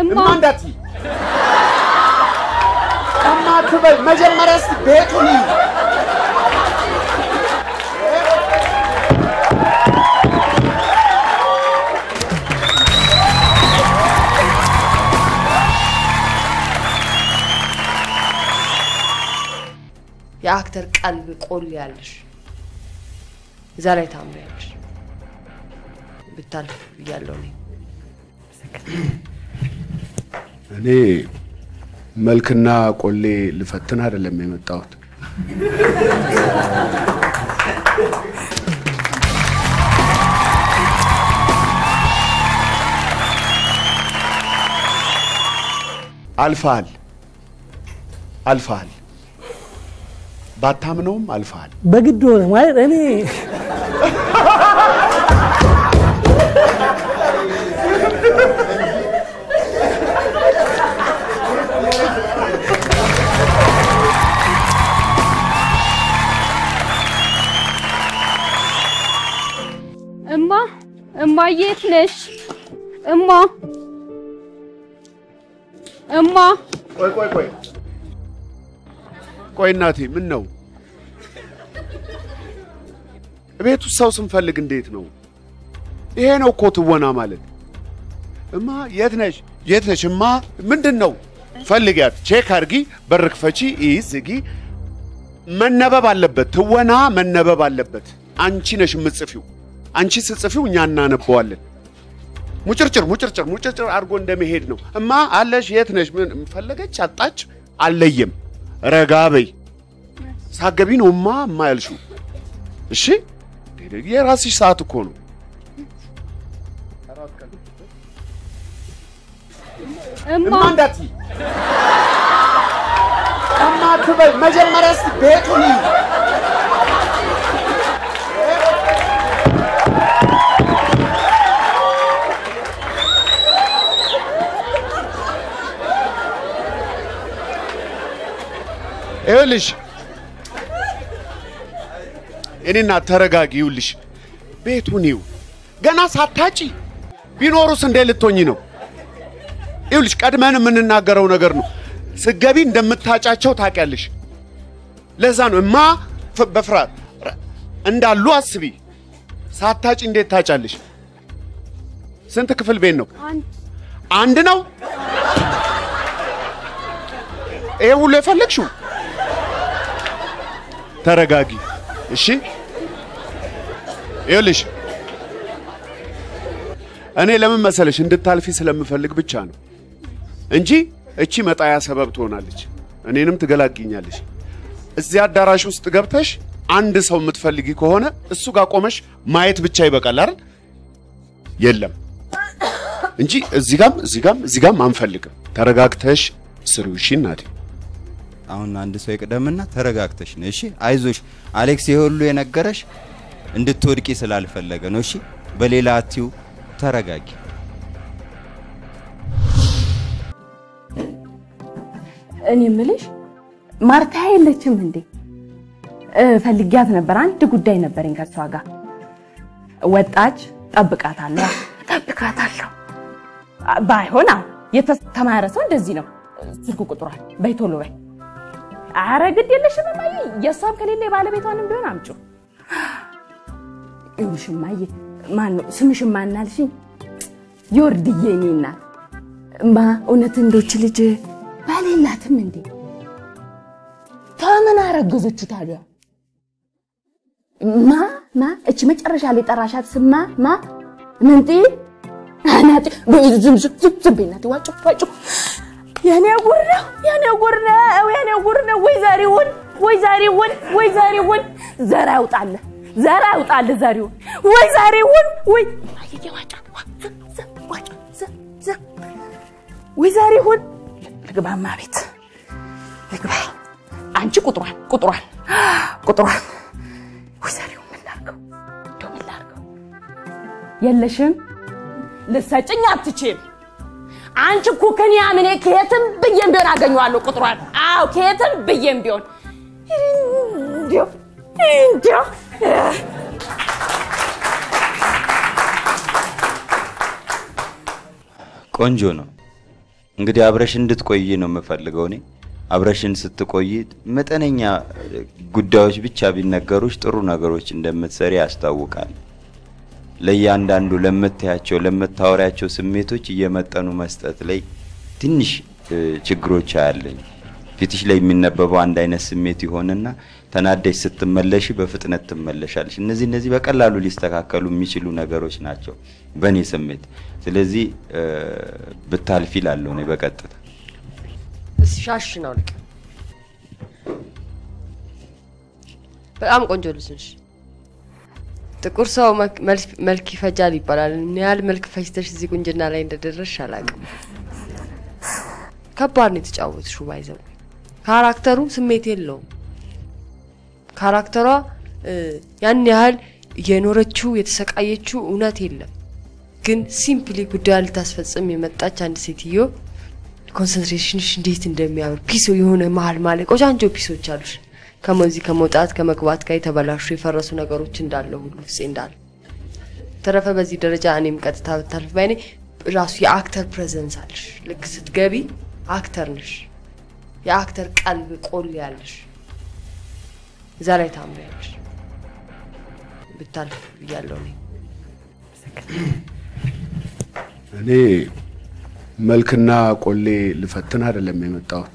እማ እማ እንዳትዪ እማ አትበይ። መጀመሪያ እስኪ ቤቱን ይዩ። የአክተር ቀልብ ቆል ያለሽ እዛ ላይ ታምሪያለሽ። ብታልፍ ብያለሁ እኔ። እኔ መልክና ቆሌ ልፈትን አይደለም የመጣሁት። አልፈሃል፣ አልፈሃል። ባታምነውም አልፈሃል። በግድ ሆነ ማለት እኔ እማ እማ የት ነሽ? እማ እማ ቆይ ቆይ ቆይ ቆይ እናቴ፣ ምን ነው ቤት ውስጥ ሰው ስንፈልግ እንዴት ነው? ይሄ ነው እኮ ትወና ማለት። እማ የት ነሽ? የት ነሽ? እማ ምንድን ነው? ፈልጊያት፣ ቼክ አርጊ፣ በር ክፈቺ፣ ይህ ዝጊ። መነበብ አለበት፣ ትወና መነበብ አለበት። አንቺ ነሽ የምትጽፊው። አንቺ ስትጽፊው እኛ እናነበዋለን። ሙጭርጭር ሙጭርጭር ሙጭርጭር አድርጎ እንደመሄድ ነው። እማ አለሽ? የት ነሽ? ምን ፈለገች? አጣች? አለየም። ረጋ በይ። ሳገቢ ነው እማ እማ ያልሽው። እሺ የራስሽ ሰዓት እኮ ነው። እማ እማ እንዳትዪ እማ አትበይ። መጀመሪያ እስኪ ቤቱን ይዩ። ይኸውልሽ እኔና ተረጋጊ። ይኸውልሽ ቤቱን ይዩ። ገና ሳታጪ ቢኖሩስ እንዴት ልትሆኚ ነው? ይኸውልሽ ቀድመን የምንናገረው ነገር ነው። ስገቢ እንደምታጫቸው ታውቂያለሽ። ለዛ ነው እማ ፍ- በፍርሃት ረ- እንዳሉ አስቢ። ሳታጪ እንዴት ታጫለሽ? ስንት ክፍል ቤት ነው? አንድ አንድ ነው። ይሄ ሁሉ የፈለግሽው? ተረጋጊ እሺ። ይኸውልሽ እኔ ለምን መሰለሽ እንድታልፊ ስለምፈልግ ብቻ ነው እንጂ እቺ መጣያ ሰበብ ትሆናለች፣ እኔንም ትገላግኛለች። እዚህ አዳራሽ ውስጥ ገብተሽ አንድ ሰው የምትፈልጊ ከሆነ እሱ ጋር ቆመሽ ማየት ብቻ ይበቃል አይደል? የለም እንጂ እዚህ ጋም እዚህ ጋም እዚህ ጋም አንፈልግም። ተረጋግተሽ ስሪው። እሺ እናቴ። አሁን አንድ ሰው ይቅደምና ተረጋግተሽ ነው። እሺ አይዞሽ። አሌክስ ይሄ ሁሉ የነገረሽ እንድትወድቂ ስላልፈለገ ነው። እሺ በሌላ አትዩ። ተረጋጊ። እኔ ምልሽ ማርታ የለችም እንዴ? እ፣ ፈልጊያት ነበር። አንድ ጉዳይ ነበረኝ ከሷ ጋር። ወጣች። ጠብቃታለሁ፣ ጠብቃታለሁ። አ፣ ባይሆን አዎ፣ የተማረ ሰው እንደዚህ ነው። ስልክ ቁጥሯል በይ ቶሎ በይ። አረ ግድ የለሽም እማዬ፣ የእሷም ከሌለ የባለቤቷንም ቢሆን አምጩ። ይኸውልሽ እማዬ፣ ማን ነው ስምሽ? ማናልሽኝ? የወርድዬ እኔ እናት እማ፣ እውነት እንዶች ልጅ ባል የላትም እንዴ? ከምን አረገዘችው ታዲያ? ማ ማ እቺ መጨረሻ ላይ ጠራሻት ስማ ማ ምንጢ አናጢ ዝም ዝም ዝም ዝም በይ እናቴ፣ ዋጮ ዋጮ የኔ ጉር ነው የኔ ጉር ነው የኔ ጉር ነው። ወይ ዛሬውን ወይ ዛሬውን ወይ ዛሬውን ዘር ያውጣልህ ዘር ያውጣልህ ዛሬውን ወይ ዛሬውን ወይ አየየ ዋጫ ዋ ዝም ዝም ዋጮ ዝም ዝም ወይ ዛሬውን ልግባማ ቤት ልግባ። አንቺ ቁጥሯን ቁጥሯን ቁጥሯን ወይ ዛሬውን ምን ላድርገው እንደው ምን ላድርገው? የለሽም ልሰጭኝ አትችም። አንቺ እኮ ከኔ አምኔ ከየትም ብዬም ቢሆን አገኘዋለሁ ቁጥሯን። አዎ ከየትም ብዬም ቢሆን እንዲያው እንዲያው ቆንጆ ነው። እንግዲህ አብረሽ እንድትቆይ ነው የምፈልገው እኔ። አብረሽን ስትቆይ መጠነኛ ጉዳዮች ብቻ ቢነገሩሽ ጥሩ ነገሮች እንደምትሰሪ ያስታውቃል። ለእያንዳንዱ ለምታያቸው ለምታወሪያቸው ስሜቶች እየመጠኑ መስጠት ላይ ትንሽ እ፣ ችግሮች አያለኝ። ፊትሽ ላይ የሚነበበው አንድ አይነት ስሜት ይሆንና ተናደሽ ስትመለሽ በፍጥነት ትመለሻለሽ። እነዚህ እነዚህ በቀላሉ ሊስተካከሉ የሚችሉ ነገሮች ናቸው በእኔ ስሜት። ስለዚህ እ፣ ብታልፊ እላለሁ እኔ በቀጥታ እስኪ ሻሽን አውልቅ። በጣም ቆንጆ ልጅ ነሽ። ጥቁር ሰው መልክ- መልክ- መልክ ይፈጃል ይባላል። ምን ያህል መልክ ፈጅተሽ እዚህ ቁንጅና ላይ እንደደረስሽ አላውቅም። ከባድ ነው የተጫወትሽው። ባይዘው ካራክተሩ ስሜት የለውም። ካራክተሯ እ፣ ያን ያህል የኖረችው የተሰቃየችው እውነት የለም። ግን ሲምፕሊ ጉዳዩን ልታስፈጽም የመጣች አንድ ሴትዮ ኮንሰንትሬሽንሽ እንዴት እንደሚያምር ፒሶ የሆነ መሀል ማለ ቆጫንጆ ፒሶች አሉሽ። ከመዚህ ከመውጣት ከመግባት ጋር የተበላሹ የፈረሱ ነገሮች እንዳለ ሁሉ ውስጤ እንዳለ ተረፈ። በዚህ ደረጃ እኔም ቀጥታ ብታልፍ ባይኔ ራሱ የአክተር ፕሬዘንስ አለሽ። ልክ ስትገቢ አክተር ነሽ። የአክተር ቀልብ ቆል ያለሽ እዛ ላይ ታምሪያለሽ። ብታልፍ ብያለሁ እኔ። እኔ መልክና ቆሌ ልፈትን አይደለም የመጣሁት።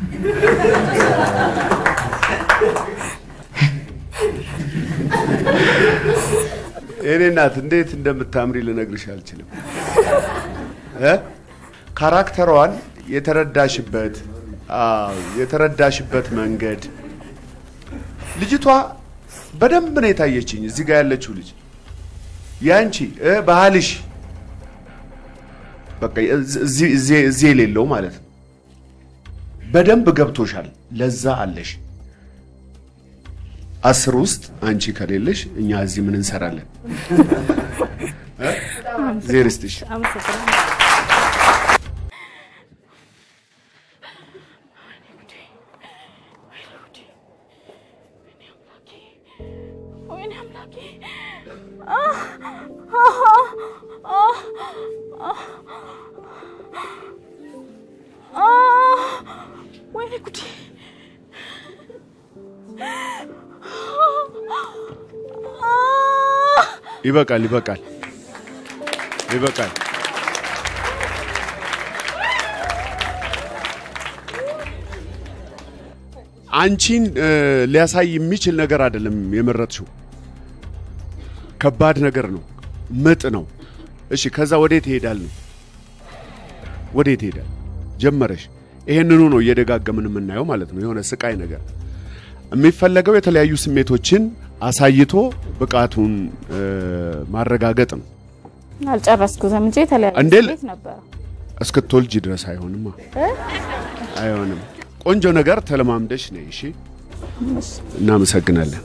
የኔ እናት እንዴት እንደምታምሪ ልነግርሽ አልችልም። እ? ካራክተሯን የተረዳሽበት አዎ፣ የተረዳሽበት መንገድ ልጅቷ በደንብ ነው የታየችኝ። እዚህ ጋር ያለችው ልጅ ያንቺ እ ባህልሽ በቃ እዚህ እዚህ እዚህ የሌለው ማለት ነው። በደንብ ገብቶሻል። ለዛ አለሽ። አስር ውስጥ አንቺ ከሌለሽ እኛ እዚህ ምን እንሰራለን? እ? እግዜር ይስጥሽ። ወይኔ አምላኬ ወይኔ ጉዴ ይበቃል፣ ይበቃል፣ ይበቃል። አንቺን እ፣ ሊያሳይ የሚችል ነገር አይደለም የመረጥሽው። ከባድ ነገር ነው፣ ምጥ ነው። እሺ፣ ከዛ ወዴት ይሄዳል ነው? ወዴት ይሄዳል? ጀመረሽ። ይሄንኑ ነው እየደጋገምን የምናየው ማለት ነው። የሆነ ስቃይ ነገር የሚፈለገው የተለያዩ ስሜቶችን አሳይቶ ብቃቱን እ፣ ማረጋገጥ ነው። አልጨረስኩትም እንጂ የተለያዩ እንዴ ል- ስሜት ነበረ። እስክትወልጂ ድረስ አይሆንማ፣ አይሆንም። ቆንጆ ነገር ተለማምደሽ ነይ። እሺ፣ እናመሰግናለን።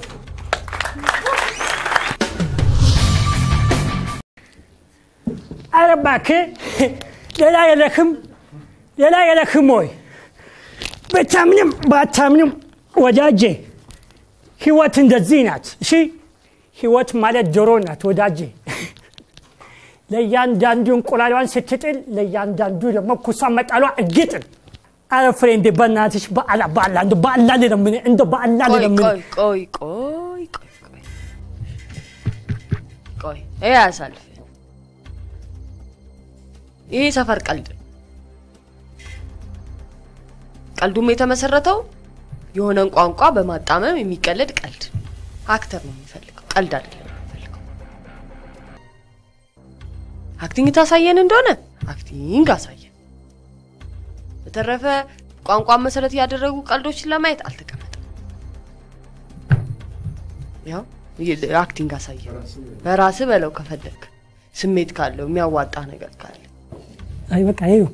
ኧረ እባክህ ሌላ የለክም ሌላ የለክም ወይ? ብታምንም ባታምንም ወዳጄ ህይወት እንደዚህ ናት። እሺ ህይወት ማለት ዶሮ ናት ወዳጄ። ለእያንዳንዱ እንቁላሏን ስትጥል ለእያንዳንዱ ደግሞ ኩሷን መጣሏ እርግጥን። ኧረ ፍሬንዴ በእናትሽ በአላ በአላ እንደ በአላ ልለምን እንደ በአላ ቆይ ልለምን ቆይ ቆይ ቆይ ቆይ ቆይ ቆይ ይሄ አያሳልፍ። ይሄ ሰፈር ቀልድ ነው። ቀልዱም የተመሰረተው የሆነን ቋንቋ በማጣመም የሚቀለድ ቀልድ ነው። አክተር ነው የሚፈልገው፣ ቀልድ አይደለም የሚፈልገው። አክቲንግ ታሳየን እንደሆነ አክቲንግ አሳየን። በተረፈ ቋንቋን መሰረት ያደረጉ ቀልዶችን ለማየት አልተቀመጠም። ያው ይ- አክቲንግ አሳየን። በራስ በለው ከፈለግ ስሜት ካለው የሚያዋጣ ነገር ካለ አይ በቃ ይኸው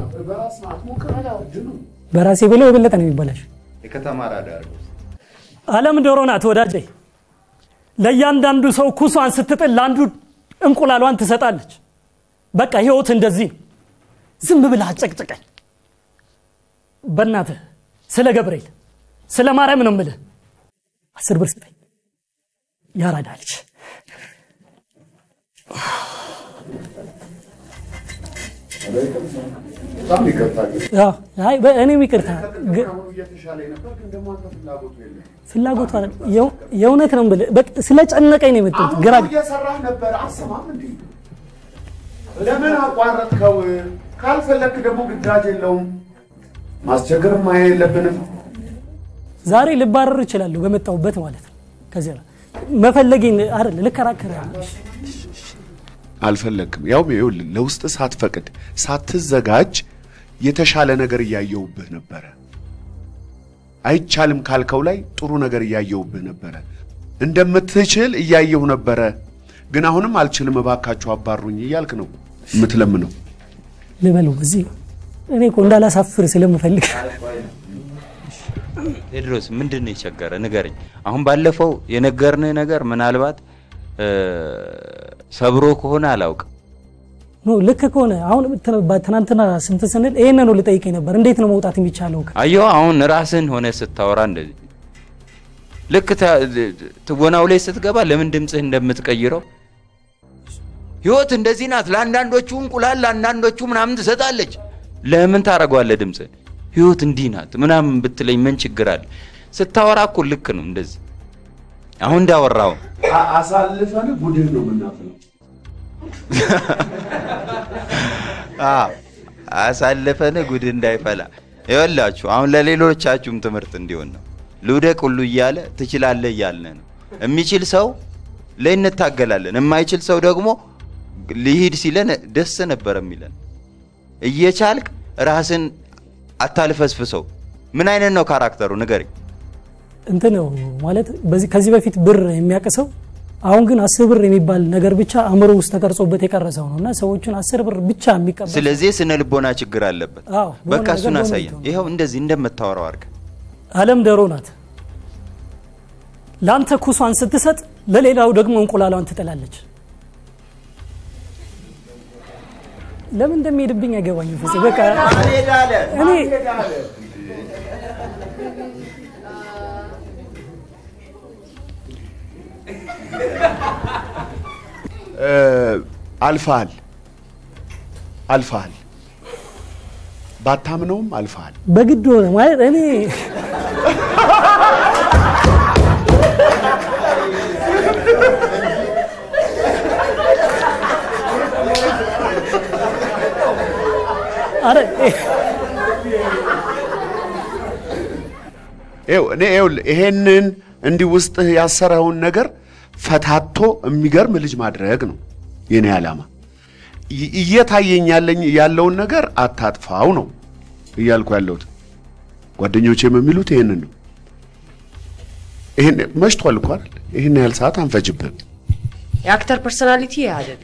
በራሴ ብለው የበለጠ ነው የሚበላሽ። የከተማ ራዳር ዓለም ዶሮ ናት ወዳጄ። ለእያንዳንዱ ሰው ኩሷን ስትጥል ለአንዱ እንቁላሏን ትሰጣለች። በቃ ህይወት እንደዚህ ነው። ዝም ብለህ አጨቅጭቀኝ። በእናትህ ስለ ገብርኤል ስለ ማርያም ነው የምልህ። አስር ብር ስጠኝ። ያራዳ ልጅ በጣም ይቅርታ ግን አዎ፣ አይ በ- እኔም ይቅርታ ግ- አሁን እየተሻለ ነበር፣ ግን ደግሞ አንተ ፍላጎቱ የለም። ፍላጎቱ አይደል የው- የእውነት ነው የምልህ በቃ ስለጨነቀኝ ነው የመጣሁት ግራ አሁን እየሰራህ ነበር፣ አሰማም እንዴ? ለምን አቋረጥከው? ካልፈለክ ደግሞ ግዳጅ የለውም። ማስቸገርም ማየ የለብንም። ዛሬ ልባረር እችላለሁ በመጣሁበት ማለት ነው ከዚህ በኋላ መፈለጌን አይደል ልከራከር አልፈለግክም። ያው ይኸውልህ ለውስጥ ሳትፈቅድ ሳትዘጋጅ የተሻለ ነገር እያየሁብህ ነበረ። አይቻልም ካልከው ላይ ጥሩ ነገር እያየሁብህ ነበረ። እንደምትችል እያየሁ ነበረ። ግን አሁንም አልችልም፣ እባካችሁ አባሩኝ እያልክ ነው የምትለምነው። ልበለው እዚህ እኔ እኮ እንዳላሳፍር ስለምፈልግ ቴድሮስ ምንድን ነው የቸገረ ንገረኝ። አሁን ባለፈው የነገርንህ ነገር ምናልባት እ፣ ሰብሮ ከሆነ አላውቅም። ኖ ልክ ከሆነ አሁን ት- ትናንትና ስንት ስንል ይሄንን ነው ልጠይቀኝ ነበር እንዴት ነው መውጣት የሚቻለው አየሁ አሁን ራስህን ሆነ ስታወራ እንደዚህ ልክ ተ- ትወናው ላይ ስትገባ ለምን ድምፅህ እንደምትቀይረው ህይወት እንደዚህ ናት። ለአንዳንዶቹ እንቁላል ለአንዳንዶቹ ምናምን ትሰጣለች። ለምን ታደርገዋለህ ድምፅህን? ህይወት እንዲህ ናት ምናምን ብትለኝ ምን ችግር አለ? ስታወራ እኮ ልክ ነው እንደዚህ አሁን እንዳወራው አሳልፈን ጉድህ ነው የምናፍለው። አሳልፈን ጉድ እንዳይፈላ ይወላችሁ። አሁን ለሌሎቻችሁም ትምህርት እንዲሆን ነው። ልውደቅ ሁሉ እያለ ትችላለህ እያልን ነው። የሚችል ሰው ላይ እንታገላለን፣ የማይችል ሰው ደግሞ ሊሂድ ሲለን ደስ ነበር የሚለን። እየቻልክ ራስን አታልፈስፍሰው። ምን አይነት ነው ካራክተሩ ንገረኝ። እንትን ነው ማለት በዚህ ከዚህ በፊት ብር የሚያቅሰው አሁን ግን አስር ብር የሚባል ነገር ብቻ አእምሮ ውስጥ ተቀርጾበት የቀረሰው ነው እና ሰዎችን አስር ብር ብቻ የሚቀበል ስለዚህ የስነ ልቦና ችግር አለበት። አዎ፣ በሆነ በቃ ነገር እሱን በሆነ አሳየን። ነገር። ይኸው እንደዚህ እንደምታወራው አድርገህ አለም ደሮ ናት። ለአንተ ኩሷን ስትሰጥ ለሌላው ደግሞ እንቁላሏን ትጥላለች። ለምን እንደሚሄድብኝ አይገባኝም። ፍፄ በቃ እኔ አልፈሃል አልፈሃል፣ ባታምነውም አልፈሃል። በግድ ሆነ ማለት እኔ አረ ይኸው እኔ ይኸውልህ ይሄንን እንዲህ ውስጥህ ያሰረውን ነገር ፈታቶ የሚገርም ልጅ ማድረግ ነው የኔ ዓላማ። ይ- እየታየኝ ያለኝ ያለውን ነገር አታጥፋው ነው እያልኩ ያለሁት። ጓደኞቼም የሚሉት ይሄንን ነው። ይሄን መሽቷል እኮ አይደል? ይሄን ያህል ሰዓት አንፈጅብህም። የአክተር ፐርሶናሊቲ ይህ አይደለም።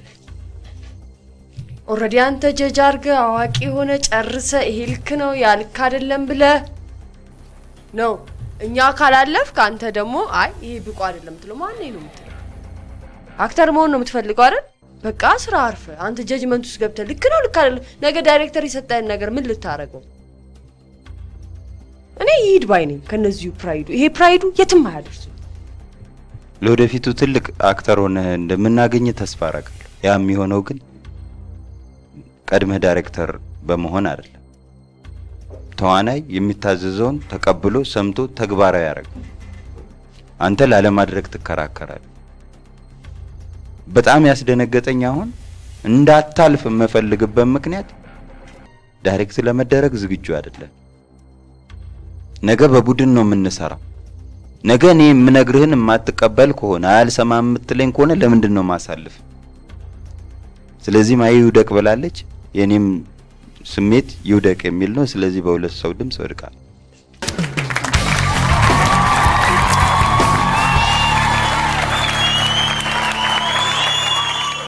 ኦልሬዲ አንተ ጀጅ አድርገህ አዋቂ የሆነ ጨርሰ ይሄ ልክ ነው ያ ልክ አይደለም ብለህ ነው እኛ ካላለፍክ አንተ ደግሞ አይ ይሄ ብቁ አይደለም ምትለው ማን ነው የምትለው? አክተር መሆን ነው የምትፈልገው አይደል? በቃ ስራ አርፈ አንተ ጀጅመንት ውስጥ ገብተህ ልክ ነው ልክ አይደለም፣ ነገ ዳይሬክተር የሰጠህን ነገር ምን ልታረገው? እኔ ይሂድ ባይ ነኝ ከነዚሁ ፕራይዱ። ይሄ ፕራይዱ የትም አያደርሱ። ለወደፊቱ ትልቅ አክተር ሆነህ እንደምናገኝ ተስፋ አደርጋለሁ። ያ የሚሆነው ግን ቀድመህ ዳይሬክተር በመሆን አይደለም። ተዋናይ የሚታዘዘውን ተቀብሎ ሰምቶ ተግባራዊ ያደርግ። አንተ ላለማድረግ ትከራከራለህ። በጣም ያስደነገጠኝ አሁን እንዳታልፍ የምፈልግበት ምክንያት ዳይሬክት ለመደረግ ዝግጁ አይደለም። ነገ በቡድን ነው የምንሰራው። ነገ እኔ የምነግርህን የማትቀበል ከሆነ አያልሰማ የምትለኝ ከሆነ ለምንድን ነው ማሳልፍ? ስለዚህ ማየ ይውደቅ ብላለች። የኔም ስሜት ይውደቅ የሚል ነው። ስለዚህ በሁለት ሰው ድምፅ ወድቃል።